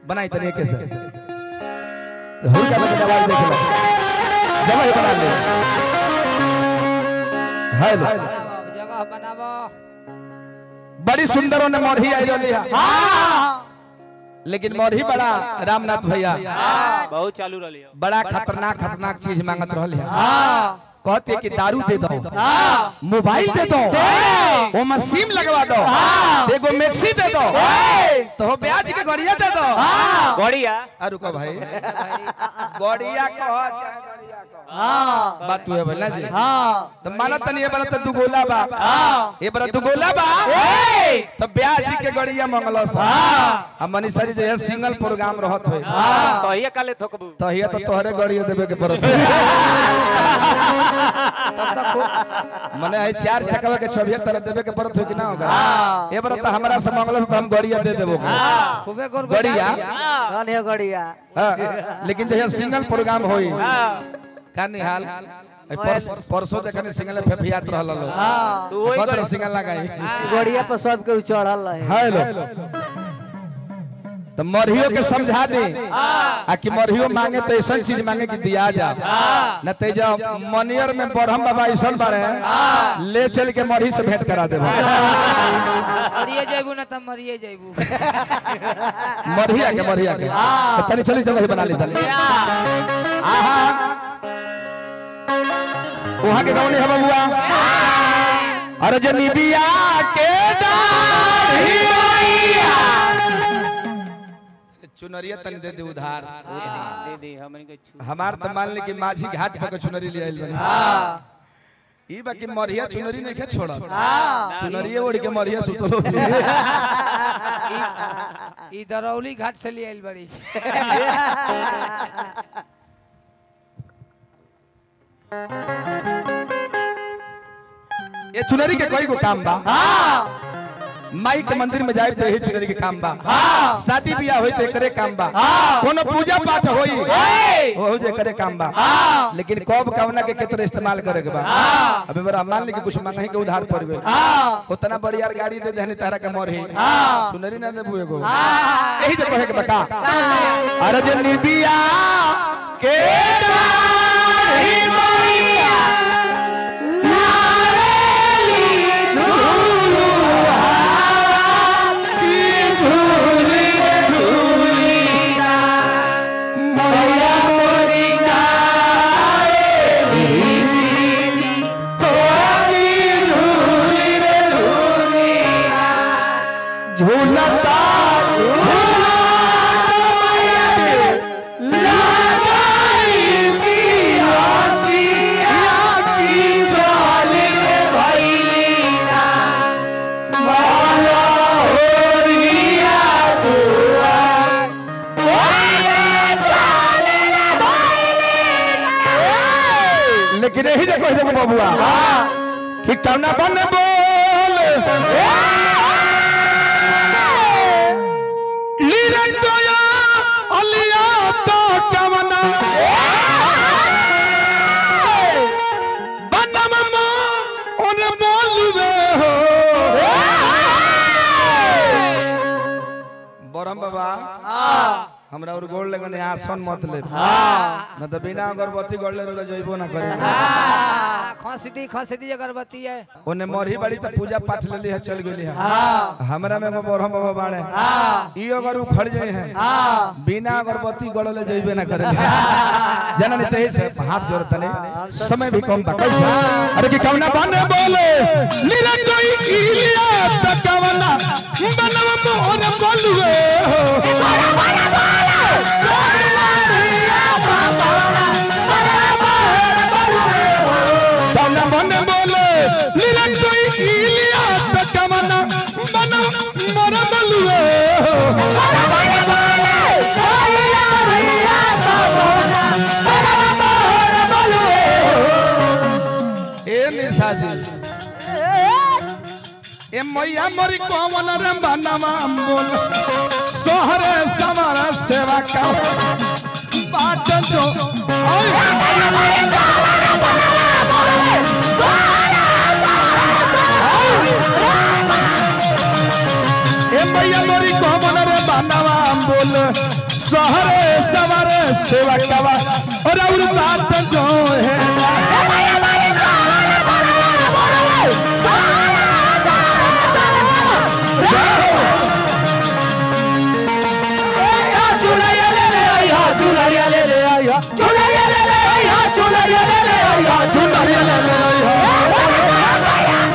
बनाई तनी के से हुई का बजे आवाज देख लो जगह ही बना ले हेलो जगह बनाबो बड़ी सुंदर ने मोरही आई रही है लेकिन मोरही बड़ा रामनाथ भैया बहुत चालू रही हो बड़ा खतरनाक खतरनाक चीज मांगत रहल है कहते कि दारू दे दो मोबाइल दे दो वो मशीन लगवा दो एगो मैक्सी दे दो तो हो ब्याज के गड़िया दे दो बढ़िया आ रुको भाई गड़िया कह बात तू है बोलना जी तो माना तनी ये बड़ा तो दुगोला बा ये बड़ा दुगोला बा तो ब्याज के गड़िया मंगलो सा आ मनीषा जी जे सिंगल प्रोग्राम रहत होय तो ये काले थोकबू तो हिया तो तोहरे गड़िया देवे के पड़त तब तक खूब मने है चार चकवा के छबिया तरह देवे के पड़त हो कि ना होगा ये बड़ा तो हमरा से मंगलो तो हम गड़िया दे देबो खूबे गोर गड़िया कौन है गड़िया हाँ, लेकिन जहिया सिंगल प्रोग्राम होई का निहाल ए, परस- परसों देखने सिंगल फेफियात रहल लो तू वही कत कर सिंगल लगाई गड़िया पर सब के चढ़ल रहे हेलो तो मरहियो के समझा दे आ कि मरहियो मांगे तो ऐसा चीज मांगे कि दिया जा न ते जब मनियर में बरहम बाबा ऐसा बारे ले चल के मरही से भेंट करा देबो मरिए जेबू ना तब मरिए जेबू मरहिया के मरहिया के तो तनी चली जगह बना ली तनी आहा वहां के गौनी है बबुआ अरे जनी बिया के डाढ़ी मैया चुनरिया तनी दे दे उधार दे दे हमन के छू हमार त मान ली कि माझी घाट पर के चुनरी ले आइल बनी ई बाकी मरिया चुनरी नहीं के छोड़ा चुनरिया ओढ़ के मरिया सुतलो ई दरौली घाट से ले आइल बड़ी ये चुनरी के कोई को काम बा माई के मंदिर में जाए तो यही चुनरी के काम बा शादी ब्याह होई तो करे काम बा कोनो पूजा पाठ होई हो जे करे काम बा लेकिन कब कवना के केतर इस्तेमाल करे के बा अबे बड़ा मान ली कि कुछ मांगे के उधार पड़ गए उतना बड़ी यार गाड़ी दे देहनी तारा के मोर ही चुनरी ना देबू एगो यही जो कहे के बका अरे जे निबिया के डाढ़ी मैया झूलता लेकिन यही देखो देखो बबुआ कि कवना बन बोल लीरन दोया अलिया तो कवना बनम मो उन बोलवे हो बरम बाबा हमरा और गोड़ लगन आसन मत ले न तो बिना अगरबत्ती गड़ले रह जइबो ना करे खसदी खसदी अगरबत्ती है ओने मरही बड़ी त पूजा पाठ ले ली है चल गेली है हमरा में एगो बरहम बाबा बाड़े ई अगर उखड़ जाए हैं बिना अगरबत्ती गड़ले जइबे ना करे जना नहीं तेज से हाथ जोड़ तने समय भी कम बा कैसे अरे कि कवना बने बोले नीरे कोई इलिया त कवना बनवा मोर बोलवे हो कवना बने बोले नीरे कोई इलिया त कवना बनवा मोर बोलवे हो ए निशा जी ए मैया मोरी कोमल रे बनवा बोल सोहरे समर सेवा का बाट जो ए मैया मोरी कोमल रे बनवा बोल सहरे सवारे सेवा कवा और और बात जो है चुनरिया ले ले आइहा।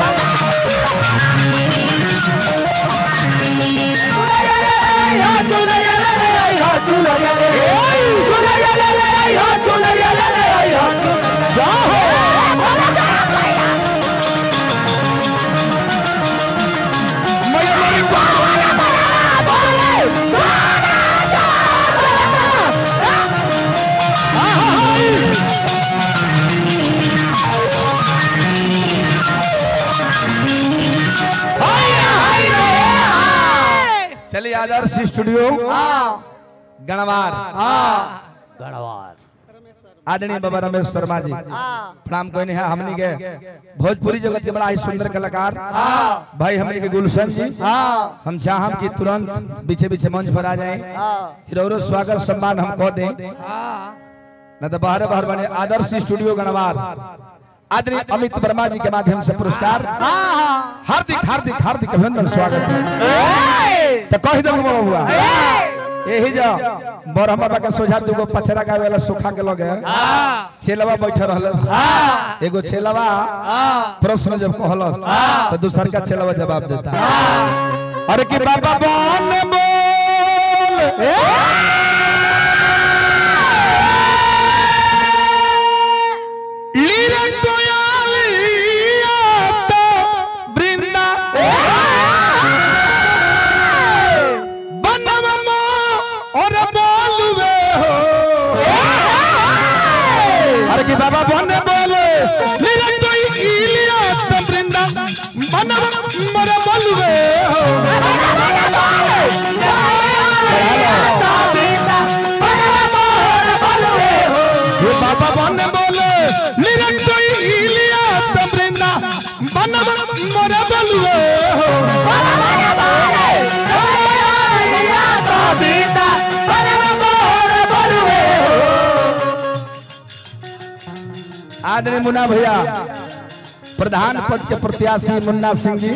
मैया मोरी चलिए आदर्श स्टूडियो गणवार आदरणीय बाबा रमेश शर्मा जी प्रणाम कोई नहीं है हमनी के भोजपुरी जगत के बड़ा ही सुंदर कलाकार भाई हमनी के गुलशन जी हम चाहम कि तुरंत पीछे पीछे मंच पर आ जाए हिरोरो स्वागत सम्मान हम कह दें न तो बाहर बाहर बने आदर्श स्टूडियो गणवार आदरणीय अमित वर्मा जी के माध्यम से पुरस्कार हार्दिक हार्दिक हार्दिक अभिनंदन स्वागत है तो कह दो हुआ यही जो बरहम बाबा के सोझा दुगो पचरा गावे वाला सुखा के लगे छेलवा बैठे रहल एगो छेलवा प्रश्न जब कहलस तो दूसर का छेलवा जवाब देता अरे कि बाबा बन बोल लीरे कोयालिया तो बृंदा बनवा और बोलवे हो अरे कि बाबा बने बोले लीरे कोई इलिया तो बृंदा बनवा मोर बोलवे हो ये बाबा बने बोले लीरे कोई इलिया तो बृंदा बनवा मोर बोलवे हो आदरणीय मुन्ना भैया प्रधान पद के प्रत्याशी मुन्ना सिंह जी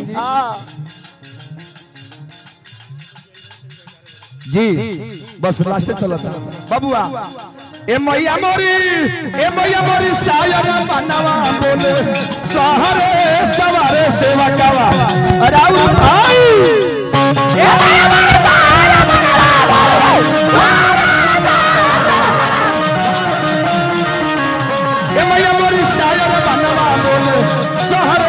जी बस लास्ट चलो था बबुआ ए मैया मोरी ए मैया मोरी शायर बनवा बोले सहरे सवारे सेवा कवा राउ भाई ए मैया मोरी शायर बनवा बोले सहरे